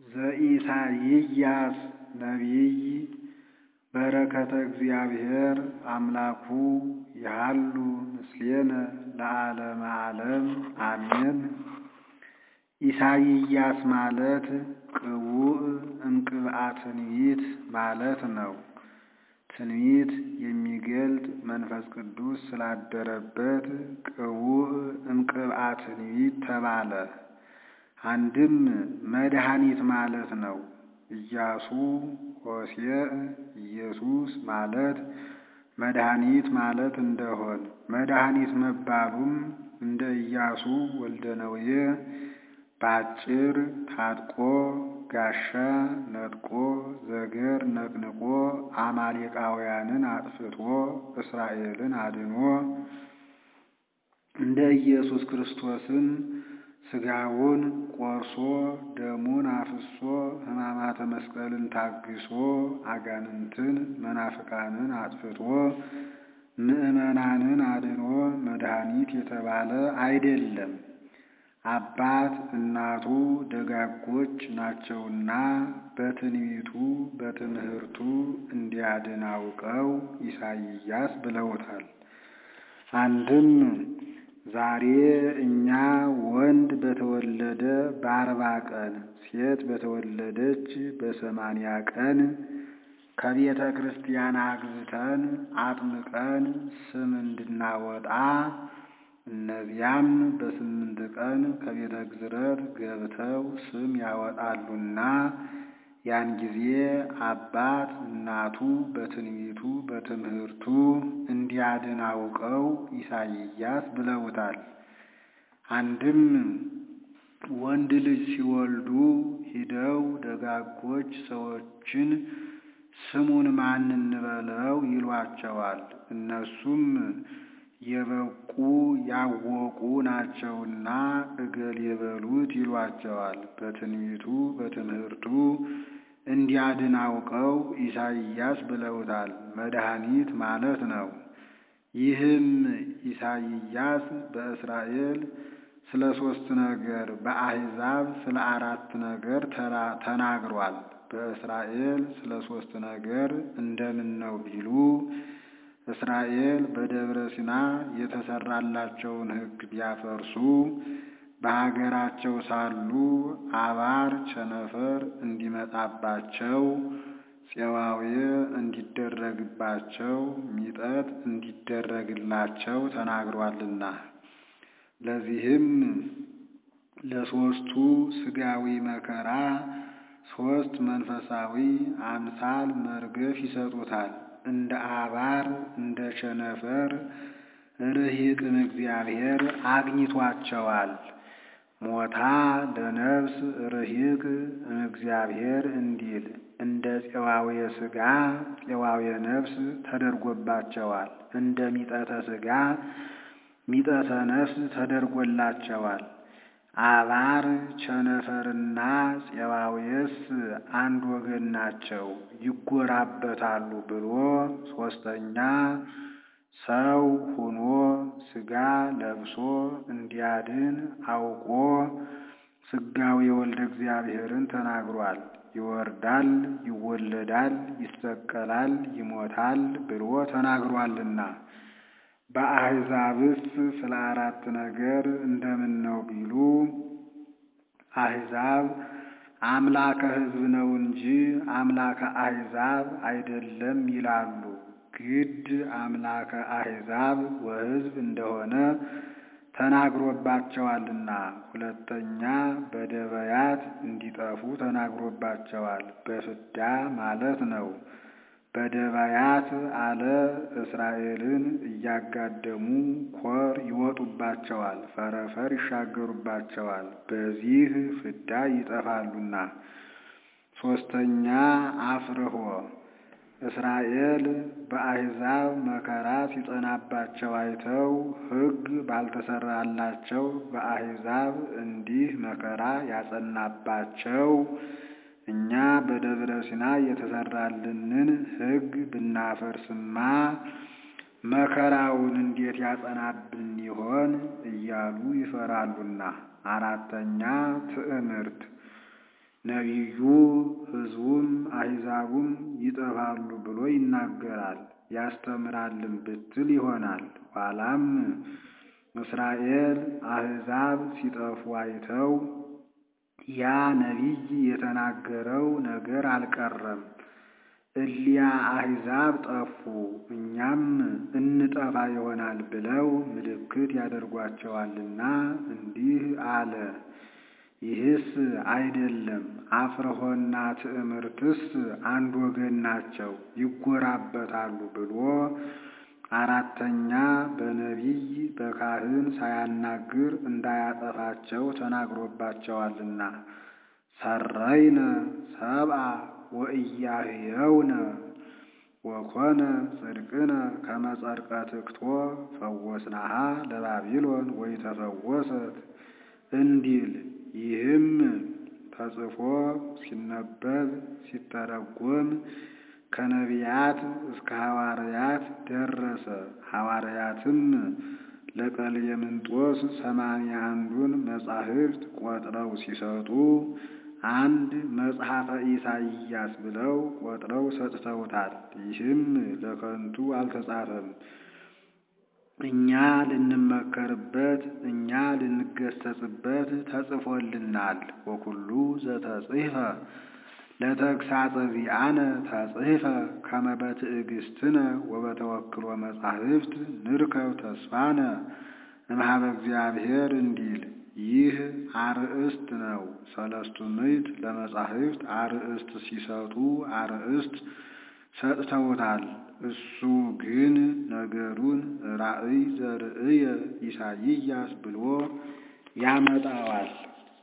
ዘኢሳይያስ ነቢይ በረከተ እግዚአብሔር አምላኩ ይሃሉ ምስሌነ ለዓለመ ዓለም አሜን። ኢሳይያስ ማለት ቅቡእ እምቅብአ ትንቢት ማለት ነው። ትንቢት የሚገልጥ መንፈስ ቅዱስ ስላደረበት ቅቡእ እምቅብአ ትንቢት ተባለ። አንድም መድኃኒት ማለት ነው። ኢያሱ ሆሴዕ ኢየሱስ ማለት መድኃኒት ማለት እንደሆን መድኃኒት መባሉም እንደ ኢያሱ ወልደ ነዌ በአጭር ታጥቆ ጋሻ ነጥቆ ዘገር ነቅንቆ አማሌቃውያንን አጥፍቶ እስራኤልን አድኖ እንደ ኢየሱስ ክርስቶስን ሥጋውን ቆርሶ ደሙን አፍሶ ሕማማተ መስቀልን ታግሶ አጋንንትን መናፍቃንን አጥፍቶ ምዕመናንን አድኖ መድኃኒት የተባለ አይደለም። አባት እናቱ ደጋጎች ናቸውና በትንቢቱ በትምህርቱ እንዲያድን አውቀው ኢሳይያስ ብለውታል። አንድም ዛሬ እኛ ወንድ በተወለደ በአርባ ቀን ሴት በተወለደች በሰማንያ ቀን ከቤተ ክርስቲያን አግብተን አጥምቀን ስም እንድናወጣ እነዚያም በስምንት ቀን ከቤተ ግዝረት ገብተው ስም ያወጣሉና ያን ጊዜ አባት እናቱ በትንቢቱ በትምህርቱ እንዲያድን አውቀው ኢሳይያስ ብለውታል። አንድም ወንድ ልጅ ሲወልዱ ሂደው ደጋጎች ሰዎችን ስሙን ማን እንበለው ይሏቸዋል። እነሱም የበቁ ያወቁ ናቸውና እገል የበሉት ይሏቸዋል። በትንቢቱ በትምህርቱ እንዲያድን አውቀው ኢሳይያስ ብለውታል። መድኃኒት ማለት ነው። ይህም ኢሳይያስ በእስራኤል ስለ ሦስት ነገር በአሕዛብ ስለ አራት ነገር ተናግሯል። በእስራኤል ስለ ሦስት ነገር እንደምን ነው ቢሉ እስራኤል በደብረ ሲና የተሰራላቸውን ሕግ ቢያፈርሱ በሀገራቸው ሳሉ አባር ቸነፈር እንዲመጣባቸው ፄዋዌ እንዲደረግባቸው ሚጠት እንዲደረግላቸው ተናግሯልና ለዚህም ለሦስቱ ሥጋዊ መከራ ሦስት መንፈሳዊ አምሳል መርገፍ ይሰጡታል። እንደ አባር እንደ ቸነፈር ርሂቅን እግዚአብሔር አግኝቷቸዋል። ሞታ ለነፍስ ርሂቅ እግዚአብሔር እንዲል እንደ ፄዋዌ ሥጋ ፄዋዌ ነፍስ ተደርጎባቸዋል። እንደ ሚጠተ ሥጋ ሚጠተ ነፍስ ተደርጎላቸዋል። አባር ቸነፈርና ፄዋዌስ አንድ ወገን ናቸው፣ ይጎራበታሉ ብሎ ሦስተኛ ሰው ሆኖ ሥጋ ለብሶ እንዲያድን አውቆ ሥጋዌ ወልደ እግዚአብሔርን ተናግሯል። ይወርዳል፣ ይወለዳል፣ ይሰቀላል፣ ይሞታል ብሎ ተናግሯልና በአሕዛብስ ስለ አራት ነገር እንደምን ነው ቢሉ አሕዛብ አምላከ ሕዝብ ነው እንጂ አምላከ አሕዛብ አይደለም ይላሉ። ግድ አምላከ አሕዛብ ወሕዝብ እንደሆነ ተናግሮባቸዋልና። ሁለተኛ በደበያት እንዲጠፉ ተናግሮባቸዋል። በፍዳ ማለት ነው። በደባያት አለ እስራኤልን እያጋደሙ ኮር ይወጡባቸዋል፣ ፈረፈር ይሻገሩባቸዋል። በዚህ ፍዳ ይጠፋሉና። ሦስተኛ አፍርሆ እስራኤል በአሕዛብ መከራ ሲጸናባቸው አይተው ሕግ ባልተሰራላቸው በአሕዛብ እንዲህ መከራ ያጸናባቸው እኛ በደብረ ሲና የተሰራልንን ሕግ ብናፈርስማ መከራውን እንዴት ያጸናብን ይሆን እያሉ ይፈራሉና። አራተኛ ትዕምርት ነቢዩ ሕዝቡም አሕዛቡም ይጠፋሉ ብሎ ይናገራል ያስተምራልም ብትል ይሆናል። ኋላም እስራኤል አሕዛብ ሲጠፉ አይተው ያ ነቢይ የተናገረው ነገር አልቀረም፣ እሊያ አሕዛብ ጠፉ፣ እኛም እንጠፋ ይሆናል ብለው ምልክት ያደርጓቸዋልና እንዲህ አለ። ይህስ አይደለም፣ አፍርሆና ትዕምርትስ አንድ ወገን ናቸው፣ ይጎራበታሉ ብሎ አራተኛ በነቢይ በካህን ሳያናግር እንዳያጠፋቸው ተናግሮባቸዋልና ሰረይነ ሰብአ ወኢያህየውነ ወኮነ ጽድቅነ ከመ ጸድቀ ትክቶ ፈወስናሃ ለባቢሎን ወይተፈወሰት እንዲል ይህም ተጽፎ ሲነበብ ሲተረጎም ከነቢያት እስከ ሐዋርያት ደረሰ። ሐዋርያትም ለቀሌምንጦስ ሰማንያ አንዱን መጻሕፍት ቆጥረው ሲሰጡ አንድ መጽሐፈ ኢሳይያስ ብለው ቆጥረው ሰጥተውታል። ይህም ለከንቱ አልተጻፈም፣ እኛ ልንመከርበት እኛ ልንገሰጽበት ተጽፎልናል። ወኩሉ ዘተጽሕፈ ለተግሳጸ ዚአነ ተጽሕፈ ከመ በትዕግስትነ ወበተወክሎ መጻሕፍት ንርከብ ተስፋነ እምኀበ እግዚአብሔር እንዲል ይህ አርእስት ነው። ሰለስቱ ምዕት ለመጻሕፍት አርእስት ሲሰጡ አርእስት ሰጥተውታል። እሱ ግን ነገሩን ራእይ ዘርእየ ኢሳይያስ ብሎ ያመጣዋል።